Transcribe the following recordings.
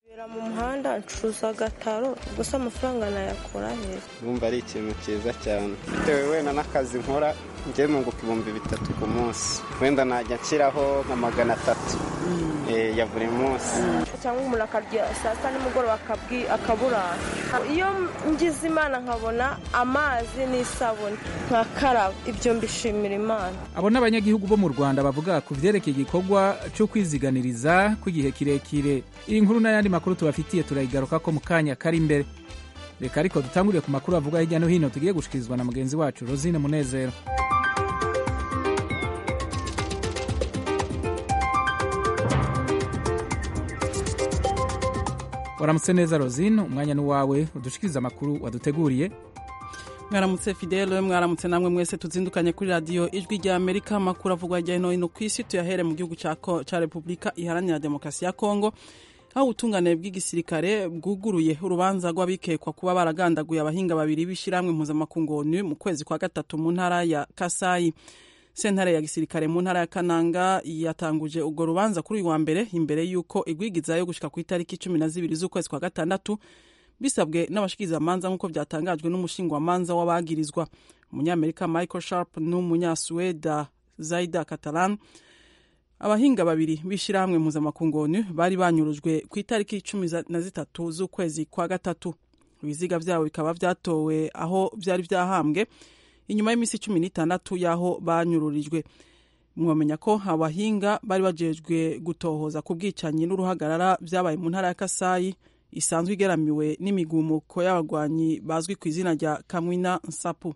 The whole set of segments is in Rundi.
mu muhanda ncuruza agataro gusa amafaranga nayakura heza bumva ari ikintu cyiza cyane bitewe wenda n'akazi nkora njye munguka ibihumbi bitatu ku munsi wenda najya nshyiraho nka magana atatu ya buri munsi cyangwa umuntu akarya saa sita nimugoroba akaburara iyo ngize imana nkabona amazi n'isabune nkakaraba ibyo mbishimira imana abo ni abanyagihugu bo mu rwanda bavuga ku byerekeye igikorwa cyo kwiziganiriza kw'igihe kirekire iyi nkuru n'ayandi makuru tubafitiye turayigaruka ko mu kanya kari imbere reka ariko dutangurire ku makuru avuga hirya no hino tugiye gushikirizwa na mugenzi wacu rosine munezero waramutse neza rosine umwanya ni uwawe udushikiriza amakuru waduteguriye mwaramutse fidele mwaramutse namwe mwese tuzindukanye kuri radiyo ijwi rya amerika amakuru avugwa hirya no hino ku isi tuyahere mu gihugu cya repubulika iharanira demokarasi ya kongo aho ubutungane bw'igisirikare bwuguruye urubanza rw'abikekwa kuba baragandaguye abahinga babiri b'ishyirahamwe mpuzamakungu onu mu kwezi kwa gatatu mu ntara ya kasayi sentare ya gisirikare mu ntara ya kananga yatanguje urwo rubanza kuri uyu wa mbere imbere y'uko igwigizayo gushyika ku itariki cumi na zibiri z'ukwezi kwa gatandatu bisabwe n'abashikirizamanza nk'uko byatangajwe n'umushingwamanza w'abagirizwa umunyamerika michael sharp n'umunyasuweda zaida catalan abahinga babiri b'ishyirahamwe mpuzamakungu onu bari banyurujwe ku itariki cumi na zitatu z'ukwezi kwa gatatu ibiziga byabo bikaba byatowe aho byari byahambwe inyuma y'iminsi cumi n'itandatu y'aho banyururijwe mwamenya ko abahinga bari bajejwe gutohoza ku bwicanyi n'uruhagarara byabaye mu ntara ya kasayi isanzwe igeramiwe n'imigumuko y'abagwanyi bazwi ku izina rya kamwina nsapu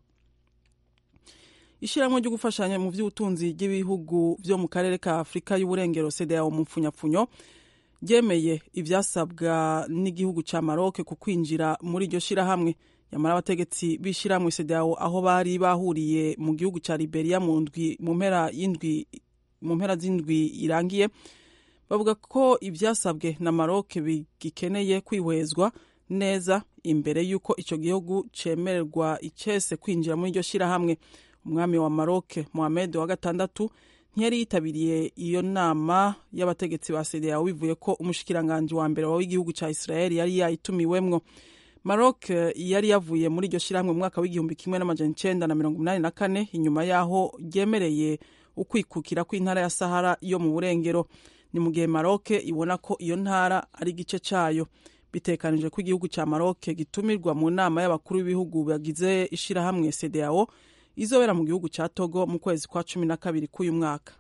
ishyirahamwe ryo gufashanya mu by'ubutunzi bw'ibihugu byo mu karere ka afurika y'uburengero cdao mu mpfunyapfunyo ryemeye ibyasabwa n'igihugu cya maroc ku kwinjira muri iryo shyirahamwe nyamara abategetsi b'ishyirahamwe cdao aho bari bahuriye mu gihugu cya liberia mu ndwi mu mpera y'indwi mu mpera z'indwi irangiye bavuga ko ibyasabwe na maroc bigikeneye kwihwezwa neza imbere y'uko icyo gihugu cyemererwa icyese kwinjira muri iryo shyirahamwe umwami wa maroc mohamed wa gatandatu ntiyari yitabiriye iyo nama y'abategetsi ba cdao bivuye ko umushikiranganji wa mbere w'igihugu cya israel yari yayitumiwemwo maroc yari yavuye muri iryo shyirahamwe mu mwaka w'igihumbi kimwe n'amajana icenda na mirongo inani na kane inyuma y'aho ryemereye ukwikukira kw'intara ya sahara yo mu burengero ni mu gihe maroc ibona ko iyo ntara ari igice cyayo bitekanijwe ko igihugu cya maroc gitumirwa mu nama y'abakuru b'ibihugu bagize ishyirahamwe cdao izobera mu gihugu cya togo mu kwezi kwa cumi na kabiri k'uyu mwaka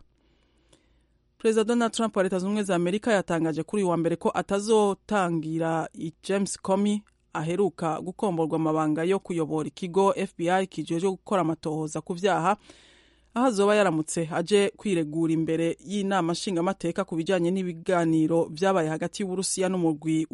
perezida donald trump wa leta zunze ubumwe za amerika yatangaje kuri uyu wa mbere ko atazotangira james comey aheruka gukomborwa amabanga yo kuyobora ikigo fbi kijejwe gukora amatohoza ku byaha aho azoba yaramutse aje kwiregura imbere y'inama nshingamateka ku bijyanye n'ibiganiro byabaye hagati y'uburusiya n'umugwi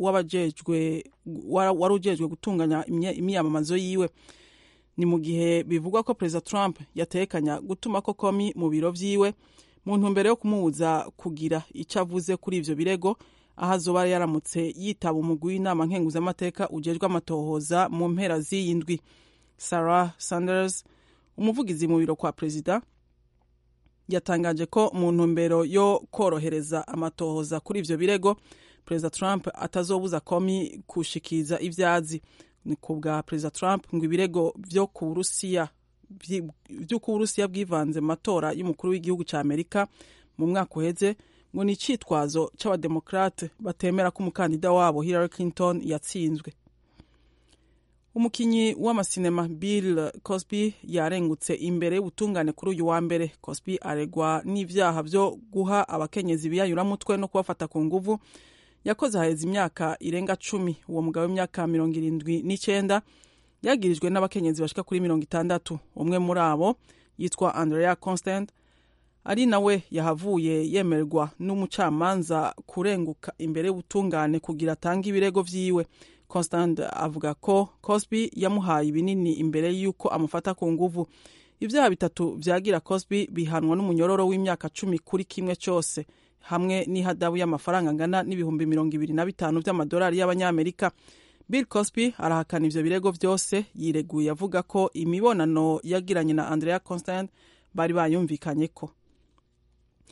wari ujejwe gutunganya imyamamazo yiwe ni mu gihe bivugwa ko perezida trump yatekanya gutuma ko komi mu biro byiwe mu ntumbero yo kumubuza kugira icyo avuze kuri ibyo birego aho azoba yaramutse yitaba umugwi w'inama nkenguzamateka ujejwe amatohoza mu mpera z'iyi ndwi sarah sanders umuvugizi mu biro kwa perezida yatangaje ko mu ntumbero yo korohereza amatohoza kuri ibyo birego perezida trump atazobuza komi kushikiriza ibyazi ni ku bwa perezida trump ngo ibirego byo ku burusiya by'uko uburusiya bwivanze mu matora y'umukuru w'igihugu cya amerika mu mwaka uheze ngo ni icyitwazo cy'abademokrate batemera ko umukandida wabo hillary clinton yatsinzwe umukinnyi w'amasinema bill cosby yarengutse imbere y'ubutungane kuri uyu wa mbere cosby aregwa n'ibyaha byo guha abakenyezi biyayuramutwe no kubafata ku nguvu yakoze haheze imyaka irenga cumi uwo mugabo w'imyaka mirongo irindwi n'icyenda yagirijwe n'abakenyezi bashika kuri mirongo itandatu umwe muri abo yitwa andrea constant ari nawe yahavuye yemerwa n'umucamanza kurenguka imbere y'ubutungane kugira atange ibirego vyiwe constant avuga ko cosby yamuhaye ibinini imbere y'uko amufata ku nguvu ibyaha bitatu vyagira cosby bihanwa n'umunyororo w'imyaka cumi kuri kimwe cyose hamwe n'ihadabu y'amafaranga angana n'ibihumbi mirongo ibiri na bitanu by'amadolari y'abanyamerika bill cosby arahakana ivyo birego vyose yireguye avuga ko imibonano yagiranye na andrea constant bari bayumvikanye ko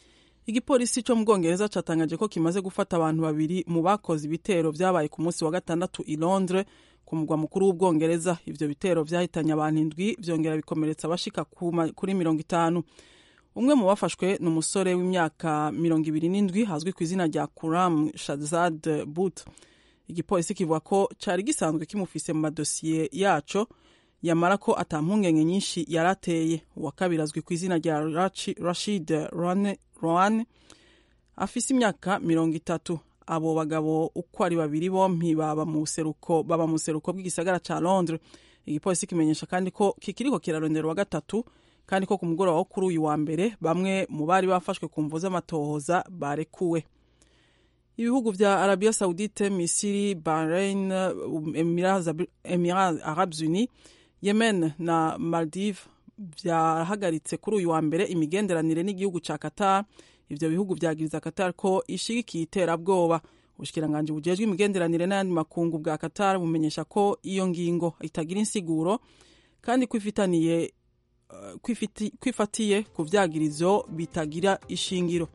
igipolisi cyo mu bwongereza catangaje ko kimaze gufata abantu babiri mu bakoze ibitero vyabaye ku munsi wa gatandatu i londres ku mugwa mukuru w'ubwongereza ivyo bitero vyahitanye abantu indwi vyongera bikomeretsa abashika kuri mirongo itanu umwe mu bafashwe ni umusore w'imyaka mirongo ibiri n'indwi hazwi ku izina rya kuram shazad but igipolisi kivuga ko cari gisanzwe kimufise mu madosiye yaco yamara ko ata mpungenge nyinshi yarateye uwa kabiri azwi ku izina rya rashid rohan afise imyaka mirongo itatu abo bagabo uko ari babiri bompi baba mu buseruko baba mu buseruko bw'igisagara ca londres igipolisi kimenyesha kandi ko kikiriko kirarondera uwa gatatu kandi ko ku mugoroba wo kuri uyu wa mbere bamwe mu bari bafashwe ku mvu z'amatohoza barekuwe ibihugu vya arabia saudite misiri bahrain emirats arabes unis yemen na maldive vyahagaritse kuri uyu wa mbere imigenderanire n'igihugu ca qatar ivyo bihugu vyagiriza qatar ko ishigikiye iterabwoba ubushikiranganji bujejwe imigenderanire n'ayandi makungu bwa qatar bumenyesha ko iyo ngingo itagira insiguro kandi kwifitaniye kwifatiye ku vyagirizo bitagira ishingiro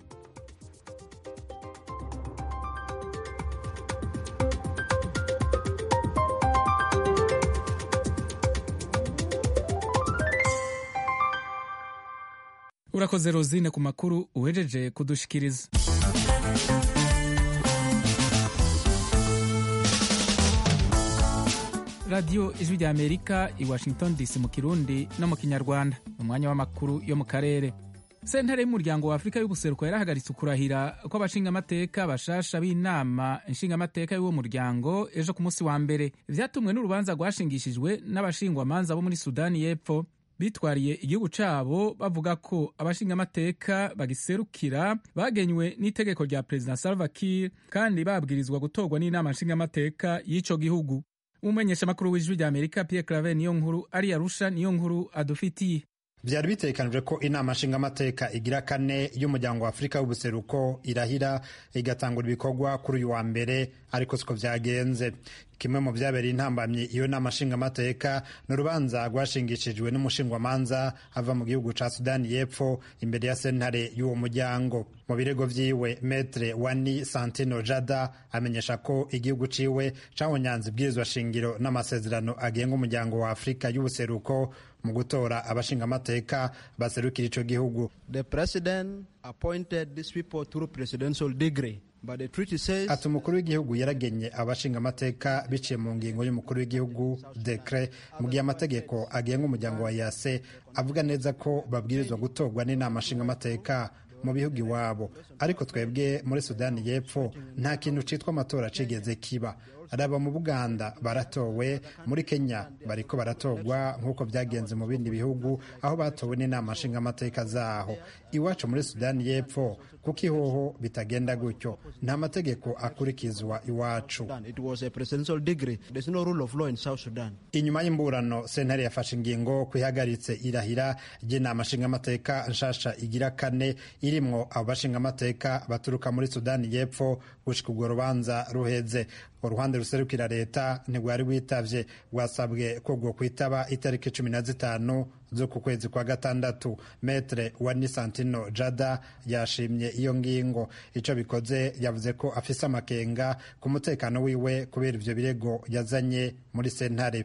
urakoze rozine ku makuru uhejeje kudushikiriza radiyo ijwi rya amerika i washington dc mu kirundi no mu kinyarwanda umwanya w'amakuru yo mu karere sentare y'umuryango wa afurika y'ubuseruko yarahagaritse ukurahira kw'abashingamateka bashasha b'inama nshingamateka y'uwo muryango ejo ku munsi wa mbere vyatumwe n'urubanza rwashingishijwe n'abashingwamanza bo muri sudani y'epfo bitwariye igihugu cabo bavuga ko abashingamateka bagiserukira bagenywe n'itegeko rya perezida salva kiir kandi babwirizwa gutorwa n'inama nshingamateka y'ico gihugu umumenyeshamakuru w'ijwi rya amerika pierre claver niyo nkuru ari arusha niyo nkuru adufitiye byari bitekanijwe ko inama nshingamateka igira kane y'umuryango wa afurika w'ubuseruko irahira igatangura ibikorwa kuri uyu wa mbere ariko siko byagenze kimwe mu byabereye intambamyi iyo nama nshingamateka ni urubanza rwashingishijwe n'umushingwamanza ava mu gihugu ca sudani y'epfo imbere ya sentare y'uwo muryango mu birego vyiwe metre wani santino jada amenyesha ko igihugu ciwe cahonyanze ibwirizwa shingiro n'amasezerano agenga umuryango wa afurika y'ubuseruko mu gutora abashingamateka baserukira ico gihugu the president appointed these people through presidential degree ati umukuru w'igihugu yaragenye abashingamateka biciye mu ngingo y'umukuru w'igihugu dekre mu gihe amategeko agenga umuryango wa yase avuga neza ko babwirizwa gutorwa n'inama nshingamateka mu bihugu iwabo ariko twebwe muri sudani y'epfo nta kintu citwa amatora cigeze kiba araba mu buganda baratowe muri kenya bariko baratorwa nk'uko byagenze mu bindi bihugu aho batowe n'inama nshingamateka zaho iwacu muri sudani y'epfo kuko ihoho bitagenda gutyo nta mategeko akurikizwa iwacu inyuma y'imburano sentare yafashe ingingo ko ihagaritse irahira ry'inama nshingamateka nshasha igira kane irimwo abo bashingamateka baturuka muri sudani y'epfo gushika urwo rubanza ruheze uruhande ruserukira leta ntirwari rwitavye rwasabwe ko rwo kwitaba itariki cumi na zitanu z'uku kwezi kwa gatandatu metre wani santino jada yashimye iyo ngingo ico bikoze yavuze ko afise amakenga ku mutekano wiwe kubera ivyo birego yazanye muri sentare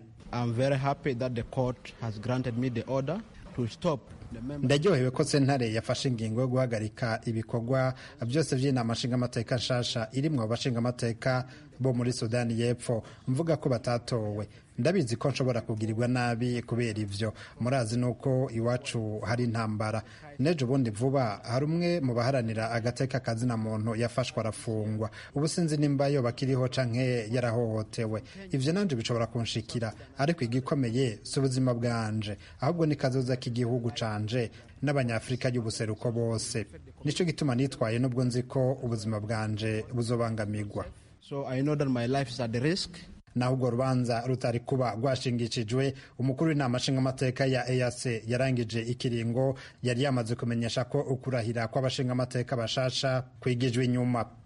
ndaryohewe ko sentare yafashe ingingo yo guhagarika ibikorwa byose by'inama nshingamateka nshasha irimwo abashingamateka bo muri sudani y'epfo mvuga ko batatowe ndabizi ko nshobora kugirirwa nabi kubera ivyo murazi nuko iwacu hari intambara nejo bundi vuba hari umwe mu baharanira agateka kazina muntu yafashwe arafungwa ubu sinzi nimba yo bakiriho canke yarahohotewe ivyo nanje bishobora kunshikira ariko igikomeye si ubuzima bwanje ahubwo ni kazoza k'igihugu canje n'abanyafurika y'ubuseruko bose nico gituma nitwaye n'ubwo nzi ko ubuzima bwanje buzobangamirwa so i know that my life is at risk naho urwo rubanza rutari kuba rwashingishijwe umukuru w'inama nshingamateka ya EAC yarangije ikiringo yari yamaze kumenyesha ko ukurahira kw'abashingamateka bashasha kwigijwe inyuma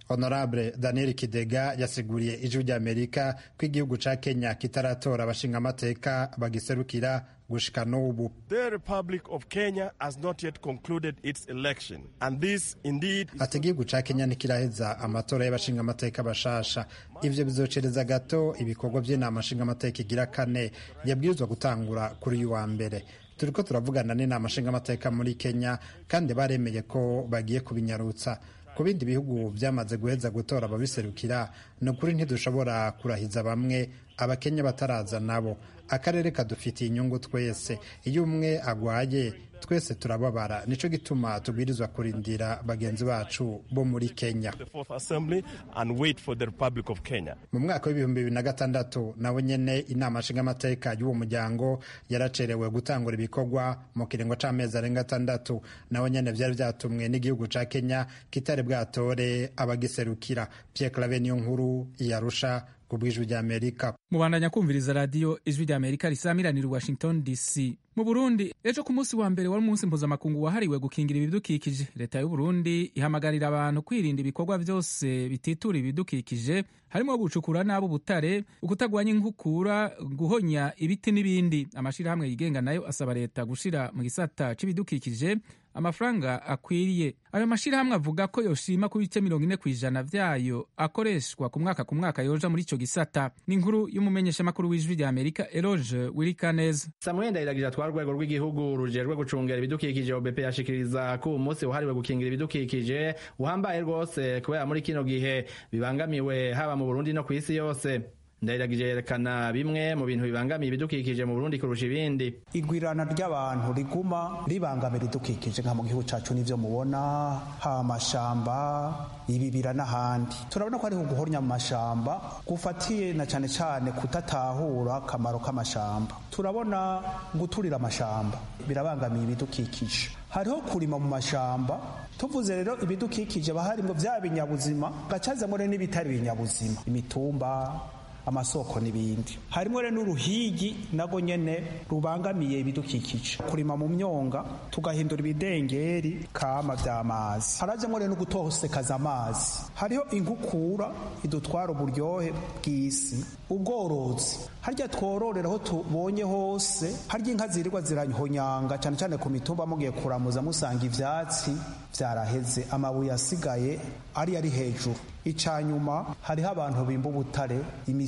honorable daniel kidega yasiguriye ijwi ry'amerika ko igihugu ca kenya kitaratora abashingamateka bagiserukira gushika n'ubu The Republic of Kenya has not yet concluded its election and this indeed is ati igihugu ca kenya ntikiraheza amatora y'abashingamateka bashasha ivyo bizocereza gato ibikorwa vy'inama nshingamateka igira kane yabwirizwa gutangura kuri uyu wa mbere turiko turavugana n'inama nshingamateka muri kenya kandi baremeye ko bagiye kubinyarutsa ku bindi bihugu byamaze guheza gutora ababiserukira ni ukuri ntidushobora kurahiza bamwe abakenya bataraza nabo akarere kadufitiye inyungu twese iyo umwe agwaye twese turababara nico gituma tubwirizwa kurindira bagenzi bacu bo muri kenya the Fourth Assembly and wait for the Republic of Kenya. mu mwaka w'ibihumbi bibiri na gatandatu nawe nyene inama nshingamateka y'uwo muryango yaracerewe gutangura ibikorwa mu kiringo c'amezi arenga atandatu nawe nyene vyari vyatumwe n'igihugu ca kenya kitari bwatore abagiserukira pierre clave niyo nkuru yarusha ku bw'ijwi ry'amerika mubandanya kumviriza radiyo ijwi rya amerika risamiranira i washington dc mu burundi ejo ku munsi wa mbere wari umunsi mpuzamakungu wahariwe gukingira ibidukikije leta y'u burundi ihamagarira abantu kwirinda ibikorwa byose bititura ibidukikije harimo gucukura nabi ubutare ukutagwanya inkukura guhonya ibiti n'ibindi amashyirahamwe yigenga nayo asaba leta gushira mu gisata c'ibidukikije amafaranga akwiriye ayo mashyirahamwe avuga ko yoshima ku bice mirongo ine ku ijana vyayo akoreshwa ku mwaka ku mwaka yoja muri ico gisata ni inkuru y'umumenyeshamakuru w'ijwi rya amerika eloge wirikaneza samuel ndayiragira atwara urwego rw'igihugu rujejwe gucungera ibidukikije obp yashikiriza ko uwo munsi wahariwe gukingira ibidukikije uhambaye rwose kubera muri kino gihe bibangamiwe haba mu burundi no ku isi yose ndayiragije yerekana bimwe mu bintu bibangamiye ibidukikije mu burundi kurusha ibindi igwirana ry'abantu riguma ribangamira idukikije nka mu gihugu cacu n'ivyo mubona haba amashamba ibibira n'ahandi turabona ko hariho guhornya mu mashamba gufatiye na cane cane kutatahura akamaro k'amashamba turabona guturira amashamba birabangamiye ibidukikije hariho kurima mu mashamba tuvuze rero ibidukikije baharimwo vya binyabuzima gacazamwo rero n'ibitari binyabuzima imitumba amasoko n'ibindi harimo rero n'uruhigi nago nyene rubangamiye ibidukikije kurima mu myonga tugahindura ibidengeri kama vy'amazi harajamwo rero no gutosekaza amazi hariho inkukura idutwara uburyohe bw'isi ubworozi harya twororera aho tubonye hose harya inka zirirwa zirahonyanga cane cane ku mitumba mugiye kuramuza musanga ivyatsi vyaraheze amabuye asigaye ari ari hejuru icanyuma hariho abantu bimba ubutare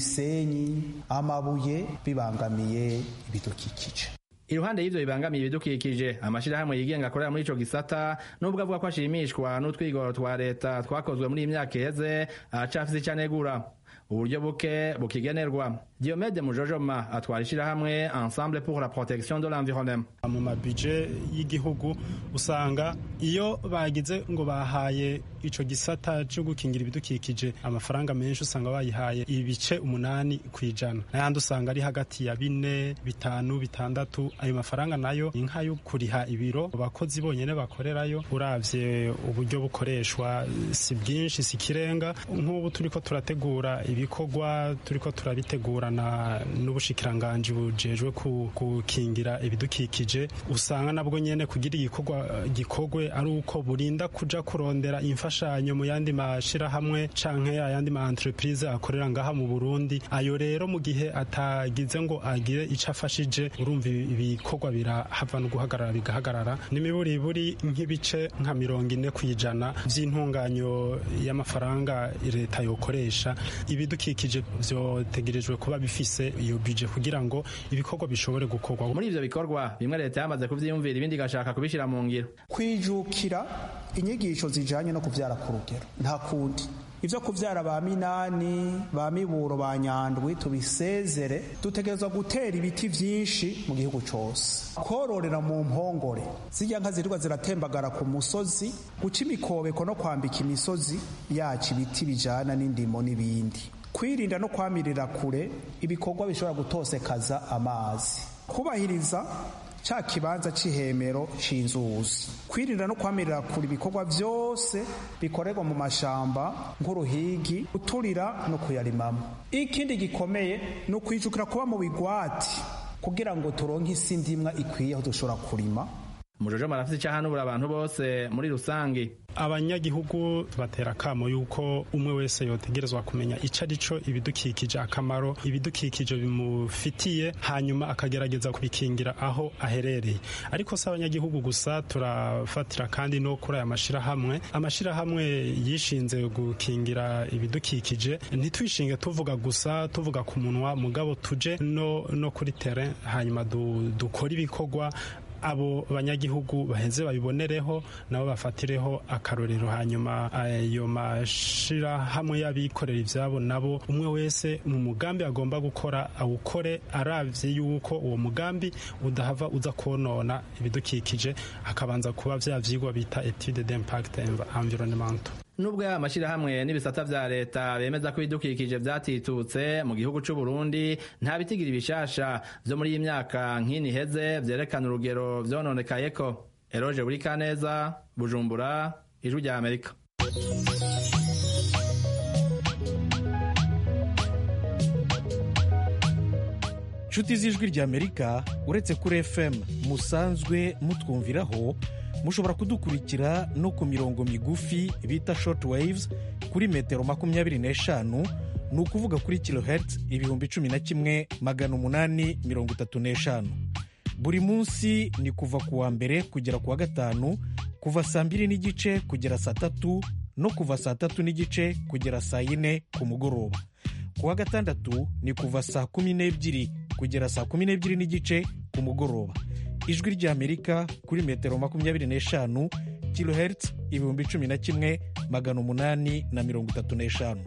imisenyi amabuye bibangamiye ibidukikije iruhande y'ivyo bibangamiye ibidukikije amashirahamwe yigenga akorera muri ico gisata nubwo avuga ko ashimishwa n'utwigoro twa leta twakozwe muri iyi myaka iheze aracafise ico anegura uburyo buke bukigenerwa diomede mujojoma atwara ishirahamwe ensemble pour la protection de l'environnement mu mabije y'igihugu usanga iyo bagize ngo bahaye ico gisata cyo gukingira ibidukikije amafaranga menshi usanga bayihaye ibice umunani ku ijana n'ayandi usanga ari hagati ya bine bitanu bitandatu ayo mafaranga nayo ni nk'ayo kuriha ibiro abakozi bonyene bakorerayo uravye uburyo bukoreshwa si bwinshi si kirenga nk'ubu turiko turategura ibikorwa turiko turabitegurana n'ubushikiranganji bujejwe gukingira ibidukikije usanga nabwo nyene kugira igikorwa gikorwe ari uko burinda kuja kurondera imfashanyo mu yandi mashirahamwe canke ayandi ma entreprise akorera ngaha mu Burundi ayo rero mu gihe atagize ngo agire ico afashije urumva ibikorwa birahava no guhagarara bigahagarara n'imiburiburi nk'ibice nka mirongo ine kw'ijana vy'intunganyo y'amafaranga leta yokoresha ibidukikije vyotegerejwe kuba bifise iyo bije kugira ngo ibikorwa bishobore gukorwa muri ivyo bikorwa bimwe leta yamaze kuvyiyumvira ibindi igashaka kubishira mu ngiro kwijukira inyigisho zijanye no kuvyara ku rugero nta kundi ivyo kuvyara ba minani ba miburo ba nyandwi tubisezere dutegerezwa gutera ibiti vyinshi mu gihugu cose kororera mu mpongore zirya nka zirirwa ziratembagara ku musozi guca imikobeko no kwambika imisozi yacu ibiti bijana n'indimo n'ibindi kwirinda no kwamirira kure ibikorwa bishobora gutosekaza amazi kubahiriza ca kibanza c'ihemero c'inzuzi kwirinda no kwamirira kure ibikorwa vyose bikorerwa mu mashamba nk'uruhigi guturira no kuyarimamo ikindi gikomeye ni ukwijukira kuba mu bigwati kugira ngo turonke isi ndimwa ikwiye aho dushobora kurima umujojo marafite icyahanubura abantu bose muri rusange abanyagihugu tubatera akamo yuko umwe wese yotegerezwa kumenya icyo ari cyo ibidukikije akamaro ibidukikije bimufitiye hanyuma akagerageza kubikingira aho aherereye ariko si abanyagihugu gusa turafatira kandi no kuri aya mashyirahamwe amashyirahamwe yishinze gukingira ibidukikije ntitwishinge tuvuga gusa tuvuga ku munwa mugabo tuje no, no kuri tere hanyuma du, dukore ibikorwa abo banyagihugu baheze babibonereho nabo bafatireho akarorero hanyuma ayo mashirahamwe y'abikorera ivyabo nabo umwe wese mu mugambi agomba gukora awukore aravye yuko uwo mugambi udahava uza konona ibidukikije hakabanza kuba vya vyigwa bita etude d'impact environnemental nubwo aya mashyirahamwe n'ibisata vya leta bemeza ko ibidukikije vyatitutse mu gihugu c'u Burundi nta bitigira ibishasha vyo muri iyi myaka nk'ini iheze vyerekana urugero vyononekayeko eroje buri kaneza bujumbura ijwi rya amerika nshuti z'ijwi rya amerika uretse kuri fm musanzwe mutwumviraho mushobora kudukurikira no ku mirongo migufi bita short waves kuri metero makumyabiri n'eshanu ni ukuvuga kuri kilohertz ibihumbi cumi na kimwe magana umunani mirongo itatu n'eshanu buri munsi ni kuva ku wa mbere kugera ku wa gatanu kuva saa mbiri n'igice kugera saa tatu no kuva saa tatu n'igice kugera saa yine ku mugoroba ku wa gatandatu ni kuva saa kumi n'ebyiri kugera saa kumi n'ebyiri n'igice ku mugoroba ijwi ry'amerika kuri metero makumyabiri n'eshanu kilohertz ibihumbi cumi na kimwe magana umunani na mirongo itatu n'eshanu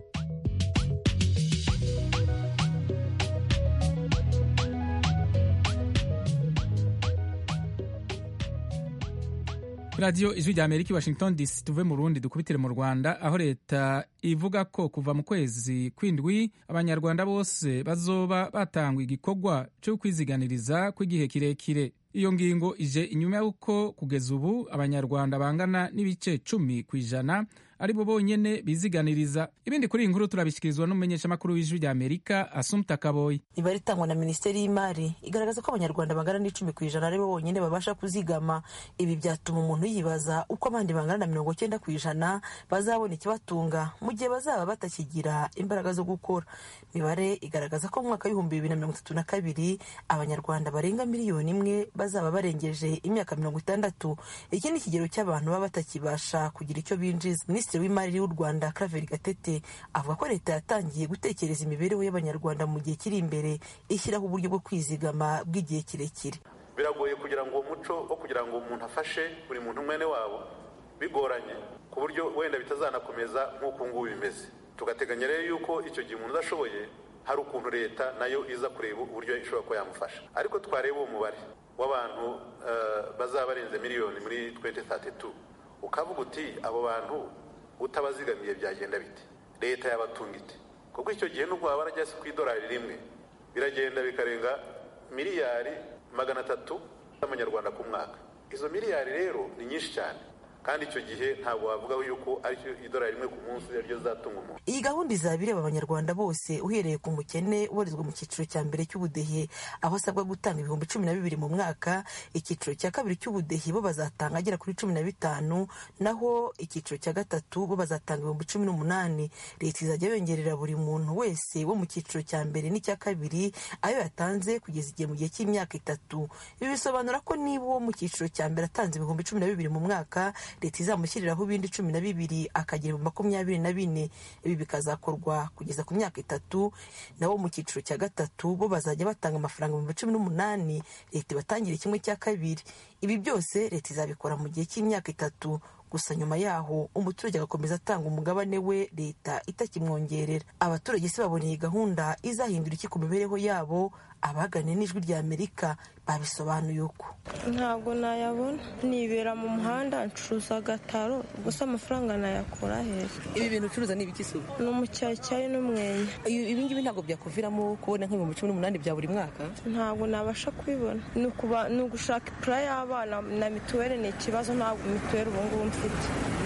radiyo ijwi rya amerika i washington dc tuve mu rundi dukubitire mu rwanda aho leta ivuga ko kuva mu kwezi kw'indwi abanyarwanda bose bazoba batangwa igikorwa cyo kwiziganiriza kw'igihe kirekire iyo ngingo ije inyuma y'uko kugeza ubu abanyarwanda bangana n'ibice cumi ku ijana ari bo bonyene biziganiriza ibindi kuri iyi nkuru turabishyikirizwa n'umumenyeshamakuru w'ijwi rya amerika asumta kaboyi imibare itangwa na minisiteri y'imari igaragaza ko abanyarwanda bangana n'icumi ku ijana ari bo bonyine babasha kuzigama ibi byatuma umuntu yibaza uko abandi bangana na mirongo cyenda ku ijana bazabona ikibatunga mu gihe bazaba batakigira imbaraga zo gukora imibare igaragaza ko mu mwaka w'ibihumbi bibiri na mirongo itatu na kabiri abanyarwanda barenga miliyoni imwe bazaba barengeje imyaka mirongo itandatu iki ni ikigero cy'abantu baba batakibasha kugira icyo binjiza minisitiri w'imari w'u rwanda Claver gatete avuga ko leta yatangiye gutekereza imibereho y'abanyarwanda mu gihe kiri imbere ishyiraho uburyo bwo kwizigama bw'igihe kirekire biragoye kugira ngo uwo muco wo kugira ngo umuntu afashe buri muntu mwene wabo bigoranye ku buryo wenda bitazanakomeza nk'uko ngubu bimeze tugateganya rero yuko icyo gihe umuntu udashoboye hari ukuntu leta nayo iza kureba uburyo ishobora kuba yamufasha ariko twareba uwo mubare w'abantu bazaba barenze miliyoni muri 2032 ukavuga uti abo bantu utabazigamiye byagenda bite leta yabatunga ite kuko icyo gihe nubwo waba warajya ku idolari rimwe biragenda bikarenga miliyari magana atatu z'amanyarwanda ku mwaka izo miliyari rero ni nyinshi cyane kandi icyo gihe ntabwo wavuga yuko ari idolari rimwe ku munsi ariryo zatunga umuntu iyi gahunda izaba ireba abanyarwanda bose uhereye ku mukene ubarizwa mu cyiciro cya mbere cy'ubudehe aho asabwa gutanga ibihumbi cumi na bibiri mu mwaka icyiciro cya kabiri cy'ubudehe bo bazatanga agera kuri cumi na bitanu naho icyiciro cya gatatu bo bazatanga ibihumbi cumi n'umunani leta izajya yongerera buri muntu wese wo mu cyiciro cya mbere n'icya kabiri ayo yatanze kugeza igihe mu gihe cy'imyaka itatu ibi bisobanura ko niba uwo mu cyiciro cya mbere atanze ibihumbi cumi na bibiri mu mwaka leta izamushyiriraho ibindi cumi na bibiri akagira ibihumbi makumyabiri na bine ibi bikazakorwa kugeza ku myaka itatu nabo mu cyiciro cya gatatu bo bazajya batanga amafaranga ibihumbi cumi n'umunani leta ibatangire kimwe cya kabiri ibi byose leta izabikora mu gihe cy'imyaka itatu gusa nyuma yaho umuturage agakomeza atanga umugabane we leta itakimwongerera abaturage se babona iyi gahunda izahindura iki ku mibereho yabo abaganiriye n'ijwi rya amerika babisobanuye uko ntabwo nayabona nibera mu muhanda ncuruza agataro gusa amafaranga nayakura heza ibi bintu ucuruza ni ibiki suba ni umucyayicyayi n'umwenya ibi ngibi ntabwo byakuviramo kubona nk'ibihumbi cumi n'umunani bya buri mwaka ntabwo nabasha kubibona ni ugushaka ipura y'abana na mituweli ni ikibazo ntabwo mituweli ubu ngubu mfite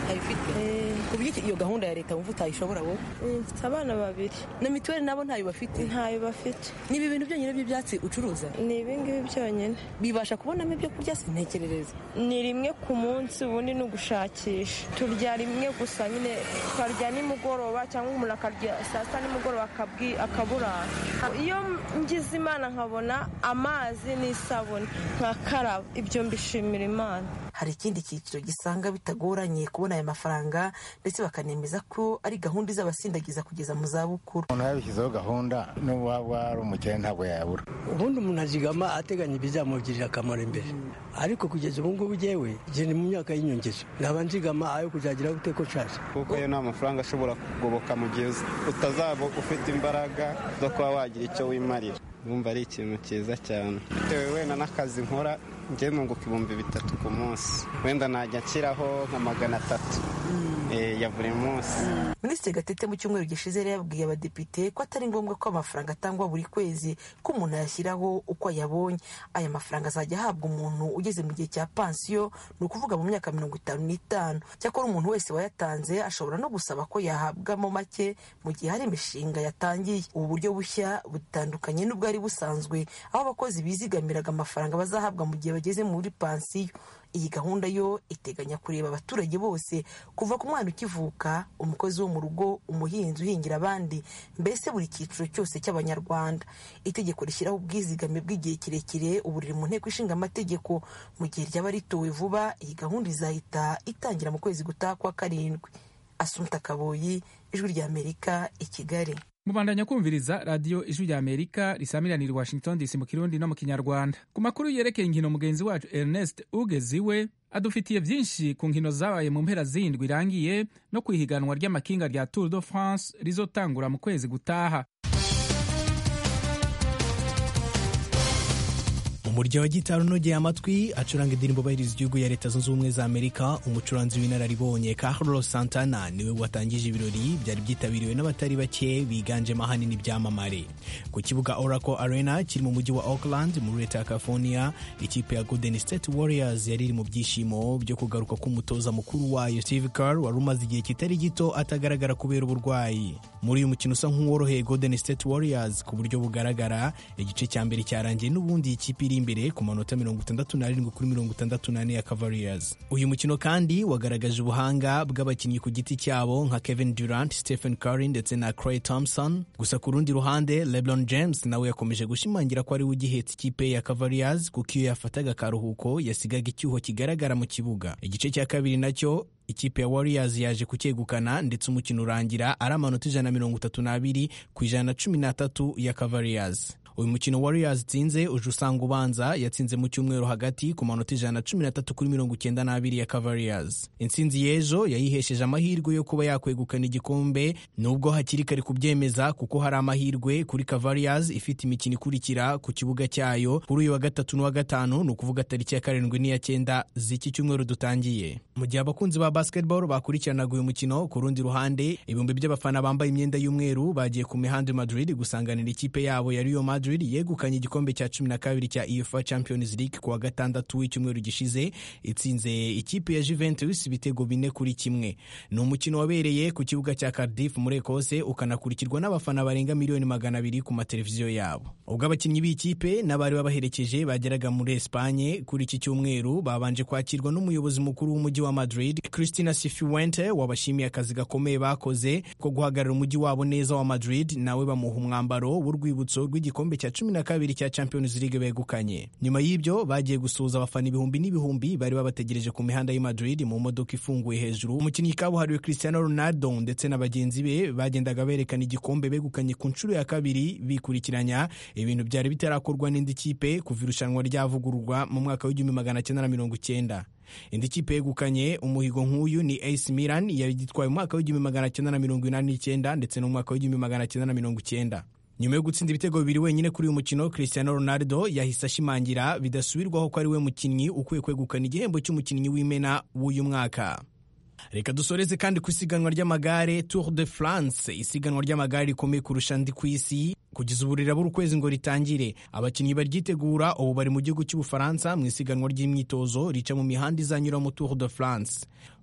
ntabifite ku buryo iyo gahunda ya leta wumva utayishobora wowe mfite abana babiri na mituweli nabo ntayo bafite ntayo bafite ni ibi bintu byonyine by'ibyatsi ucuruza ni ibingibi byonyine bibasha kubonamo ibyo kurya sintekerereza ni rimwe ku munsi ubundi ni ugushakisha turya rimwe gusa nyine tukarya nimugoroba cyangwa umuntu akarya saa sita nimugoroba akaburara iyo ngize imana nkabona amazi n'isabune nkakaraba ibyo mbishimira imana hari ikindi cyiciro gisanga bitagoranye kubona aya mafaranga ndetse bakanemeza ko ari gahunda izabasindagiza kugeza mu zabukuru umuntu yabishyizeho gahunda n'ubu waba ari umukene ntabwo yabura ubundi umuntu azigama ateganya ibizamugirira akamaro imbere ariko kugeza ubu ngubu ngewe ni mu myaka y'inyongezo nkaba nzigama ayo kuzagira gute ko nshaje kuko yo nta mafaranga ashobora kugoboka mu gihe utazaba ufite imbaraga zo kuba wagira icyo wimarira wumva ari ikintu cyiza cyane bitewe wenda n'akazi nkora njye nunguka ibihumbi bitatu ku munsi wenda najya nshyiraho nka magana atatu ya buri munsi minisitiri gatete mu cyumweru gishize yari yabwiye abadepite ko atari ngombwa ko amafaranga atangwa buri kwezi ko umuntu ayashyiraho uko ayabonye aya mafaranga azajya ahabwa umuntu ugeze mu gihe cya pansiyo ni ukuvuga mu myaka mirongo itanu n'itanu cyakora umuntu wese wayatanze ashobora no gusaba ko yahabwamo make mu gihe hari imishinga yatangiye ubu buryo bushya butandukanye n'ubwari busanzwe aho abakozi bizigamiraga amafaranga bazahabwa mu gihe bageze muri pansiyo iyi gahunda yo iteganya kureba abaturage bose kuva ku mwana ukivuka umukozi wo mu rugo umuhinzi uhingira abandi mbese buri cyiciro cyose cy'abanyarwanda itegeko rishyiraho ubwizigame bw'igihe kirekire ubu riri mu nteko ishinga amategeko mu gihe ryaba ritowe vuba iyi gahunda izahita itangira mu kwezi gutaha kwa karindwi asumta kaboyi ijwi ry'amerika i kigali mubandanya kumviriza radiyo ijwi rya amerika risamiranira i washington dc mu kirundi no mu kinyarwanda ku makuru yerekeye inkino mugenzi wacu ernest ugeziwe adufitiye byinshi ku nkino zabaye mu mpera zindwi irangiye no ku ihiganwa ry'amakinga rya tour de france rizotangura mu kwezi gutaha umurya wa gitari unogeye amatwi acuranga indirimbo bahiriza igihugu ya leta zunze ubumwe za amerika umucuranzi w'inararibonye carlos santana niwe watangije ibirori byari byitabiriwe n'abatari bake biganjemo ahanini ibyamamare ku kibuga oracle arena kiri mu mujyi wa auckland muri leta ya california ikipe ya golden state warriors yari iri mu byishimo byo kugaruka k'umutoza mukuru wayo steve carr wari umaze igihe kitari gito atagaragara kubera uburwayi muri uyu mukino usa nk'uworoheye golden state warriors ku buryo bugaragara igice cya mbere cyarangiye n'ubundi ikipe iri imbere ku manota mirongo itandatu n'arindwi kuri mirongo itandatu n'ane ya Cavaliers. Uyu mukino kandi wagaragaje ubuhanga bw'abakinnyi ku giti cyabo nka Kevin Durant, Stephen Curry ndetse na Klay Thompson. Gusa ku rundi ruhande LeBron James nawe yakomeje gushimangira ko ari we ugihetse ikipe ya Cavaliers kuko iyo yafataga akaruhuko yasigaga icyuho kigaragara mu kibuga. Igice cya kabiri nacyo ikipe ya Warriors yaje kucyegukana ndetse umukino urangira ari amanota ijana na mirongo itatu n'abiri ku ijana na cumi n'atatu ya Cavaliers. uyu mukino Warriors itsinze uje usanga ubanza yatsinze mu cyumweru hagati ku manota ijana na cumi n'atatu kuri mirongo icyenda n'abiri ya Cavaliers. Intsinzi y'ejo yayihesheje amahirwe yo kuba yakwegukana igikombe nubwo hakiri kare kubyemeza kuko hari amahirwe kuri Cavaliers ifite imikino ikurikira ku kibuga cyayo kuri uyu wa gatatu n'uwa gatanu ni ukuvuga tariki ya karindwi n'iya cyenda z'iki cyumweru dutangiye. Mu gihe abakunzi ba basketball bakurikiranaga uyu mukino ku rundi ruhande ibihumbi by'abafana bambaye imyenda y'umweru bagiye ku mihanda Madrid gusanganira ikipe yabo ya Real Madrid Madrid yegukanye igikombe cya cumi na kabiri cya UEFA Champions League ku wa gatandatu w'icyumweru gishize itsinze ikipe ya Juventus ibitego bine kuri kimwe. Ni umukino wabereye ku kibuga cya Cardiff muri Ekose ukanakurikirwa n'abafana barenga miliyoni magana abiri ku mateleviziyo yabo. Ubwo abakinnyi b'ikipe n'abari babaherekeje bageraga muri Espanye kuri iki cyumweru babanje kwakirwa n'umuyobozi mukuru w'umujyi wa Madrid Cristina Cifuente wabashimiye akazi gakomeye bakoze ko guhagarara umujyi wabo neza wa Madrid nawe bamuha umwambaro w'urwibutso rw'igikombe cya cumi na kabiri cya Champions League begukanye. Nyuma y'ibyo bagiye gusuhuza abafana ibihumbi n'ibihumbi bari babategereje ku mihanda y'i Madrid mu modoka ifunguye hejuru. Umukinnyi kabuhariwe Cristiano Ronaldo ndetse na bagenzi be bagendaga berekana igikombe begukanye ku nshuro ya kabiri bikurikiranya, ibintu byari bitarakorwa n'indi kipe kuva irushanwa ryavugururwa mu mwaka w'igihumbi magana cyenda na mirongo icyenda. indi kipe yegukanye umuhigo nk'uyu ni AC Milan yagitwaye mu mwaka w'igihumbi magana cyenda na mirongo inani n'icyenda ndetse no mu mwaka w'igihumbi magana cyenda na mirongo icyenda nyuma yo gutsinda ibitego bibiri wenyine kuri uyu mukino Cristiano Ronaldo yahise ashimangira bidasubirwaho ko ari we mukinnyi ukwiye kwegukana igihembo cy'umukinnyi w'imena w'uyu mwaka reka dusoreze kandi ku isiganwa ry'amagare Tour de France isiganwa ry'amagare rikomeye kurusha andi ku isi kugeza ubu rirabura ukwezi ngo ritangire abakinnyi baryitegura ubu bari mu gihugu cy'ubufaransa mu isiganwa ry'imyitozo rica mu mihanda izanyura mu Tour de France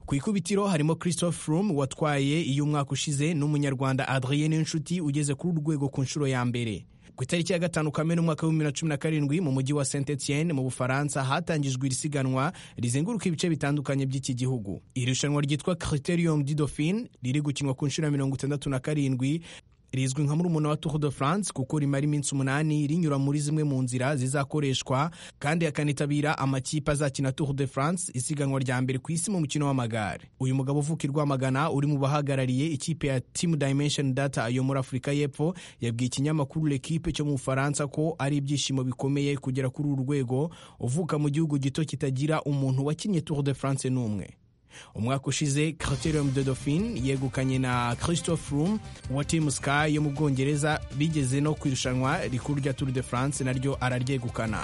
ku ikubitiro harimo christophe froome watwaye iyo umwaka ushize n'umunyarwanda adrien n'inshuti ugeze kuri uru rwego ku nshuro ya mbere ku itariki ya gatanu kamena umwaka w'ibihumbi bibiri na cumi na karindwi mu mujyi wa saint etienne mu bufaransa hatangijwe iri siganwa rizenguruka ibice bitandukanye by'iki gihugu iri rushanwa ryitwa criterium du dauphine riri gukinwa ku nshuro ya mirongo itandatu na karindwi rizwi nka murumuna wa Tour de France kuko rimara iminsi umunani rinyura muri zimwe mu nzira zizakoreshwa kandi hakanitabira amakipe azakina Tour de France isiganwa rya mbere ku isi mu mukino w'amagare uyu mugabo uvuka i Rwamagana uri mu bahagarariye ikipe ya Team Dimension Data yo muri Afurika y'Epfo yabwiye ikinyamakuru L'Equipe cyo mu Bufaransa ko ari ibyishimo bikomeye kugera kuri uru rwego uvuka mu gihugu gito kitagira umuntu wakinnye Tour de France n'umwe umwaka ushize criterium de dauphine yegukanye na christophe froome wa team sky yo mu bwongereza bigeze no ku irushanwa rikuru rya tour de france naryo araryegukana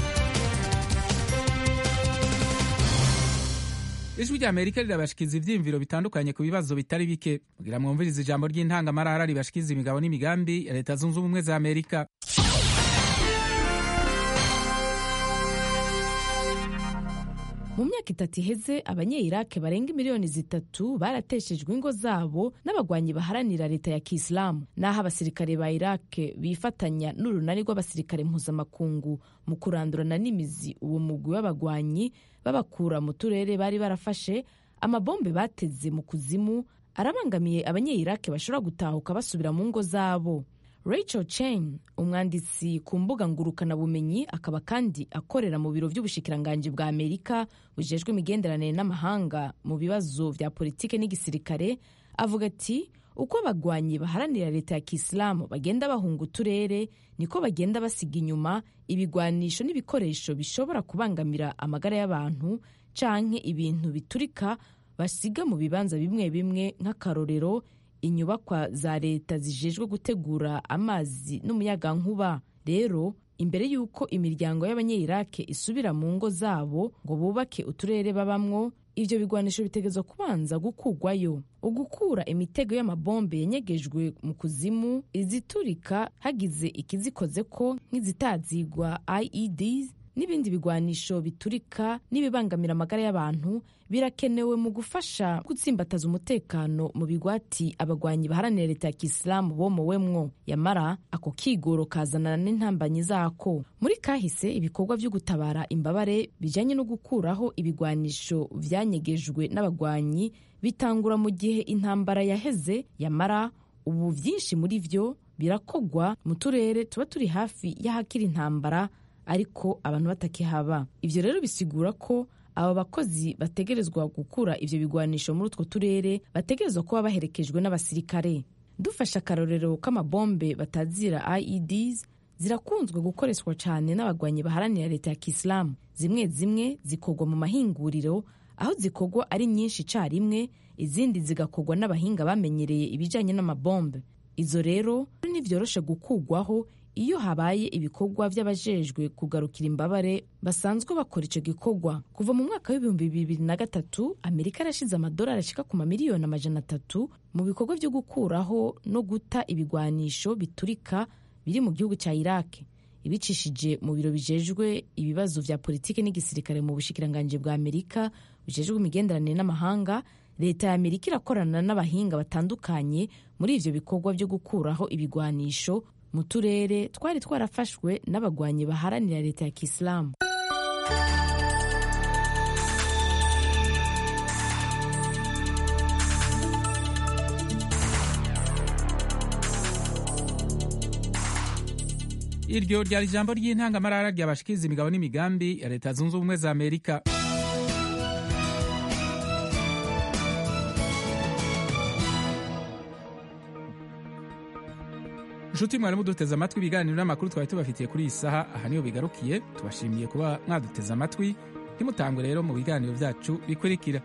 ijwi rya amerika rirabashikiza ivyiyumviro bitandukanye ku bibazo bitari bike kugira mwumvirize ijambo ry'intangamarara ribashikiza imigabo n'imigambi ya leta zunze ubumwe za amerika mu myaka itatu iheze abanye-irake barenga miliyoni zitatu barateshejwe ingo zabo n'abagwanyi baharanira leta ya kisilamu n'aho abasirikare ba irake bifatanya n'urunani rw'abasirikare mpuzamakungu mu kurandurana n'imizi uwo mugwi w'abagwanyi babakura mu turere bari barafashe amabombe bateze mu kuzimu arabangamiye abanye-irake bashobora gutahuka basubira mu ngo zabo Rachel Chen umwanditsi ku mbuga ngurukanabumenyi akaba kandi akorera mu biro by'ubushikiranganji bwa Amerika bujejwe imigenderanire n'amahanga mu bibazo vya politike n'igisirikare avuga ati uko abagwanyi baharanira leta ya kisilamu bagenda bahunga uturere niko bagenda basiga inyuma ibigwanisho n'ibikoresho bishobora kubangamira amagara y'abantu canke ibintu biturika basiga mu bibanza bimwe bimwe nk'akarorero inyubakwa za leta zijejwe gutegura amazi n'umuyagankuba rero imbere y'uko imiryango y'abanye-irake isubira mu ngo zabo ngo bubake uturere babamwo ivyo bigwanisho bitegezwa kubanza gukugwayo ugukura imitego y'amabombe yanyegejwe mu kuzimu iziturika hagize ikizikoze ko nk'izitazigwa ieds n'ibindi bigwanisho biturika n'ibibangamira amagara y'abantu birakenewe mu gufasha gutsimbataza umutekano mu bigwati abagwanyi baharanira leta ya kisilamu bomowemwo yamara ako kigoro kazanana n'intambanyi zako muri kahise ibikorwa vyo gutabara imbabare bijanye no gukuraho ibigwanisho vyanyegejwe n'abagwanyi bitangura mu gihe intambara yaheze yamara ubu vyinshi muri vyo birakogwa mu turere tuba turi hafi y'ahakiri intambara ariko abantu batakihaba ivyo rero bisigura ko aba bakozi bategerezwa gukura ivyo bigwanisho muri utwo turere bategerezwa kuba baherekejwe n'abasirikare dufashe akarorero k'amabombe batazira ieds zirakunzwe gukoreshwa cyane n'abagwanyi baharanira leta ya kisilamu zimwe zimwe zikorwa mu mahinguriro aho zikorwa ari nyinshi icyarimwe izindi zigakorwa n'abahinga bamenyereye ibijyanye n'amabombe izo rero ntibyoroshe gukugwaho iyo habaye ibikorwa by'abajejwe kugarukira imbabare basanzwe bakora icyo gikorwa kuva mu mwaka w'ibihumbi bibiri na gatatu amerika yarashize amadolari ashika ku mamiliyoni amajana atatu mu bikorwa byo gukuraho no guta ibigwanisho biturika biri mu gihugu cya iraki ibicishije mu biro bijejwe ibibazo vya politiki n'igisirikare mu bushikiranganji bwa amerika bijejwe imigenderanire n'amahanga leta ya amerika irakorana n'abahinga batandukanye muri ivyo bikorwa byo gukuraho ibigwanisho mu turere twari twarafashwe n'abagwanyi baharanira leta ya kisilamu iryo ryari ijambo ry'intangamarara ryabashikiza imigabo n'imigambi ya leta zunze ubumwe za amerika nshuti mwarimu duteze amatwi ibiganiro n'amakuru twari tubafitiye kuri iyi saha aha niho bigarukiye tubashimiye kuba mwaduteze amatwi ntimutangwe rero mu biganiro byacu bikurikira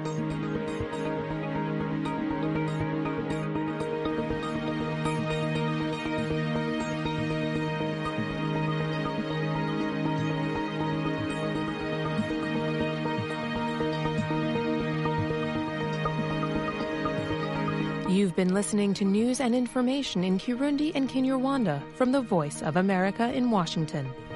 You've been listening to news and information in Kirundi and Kinyarwanda from the Voice of America in Washington.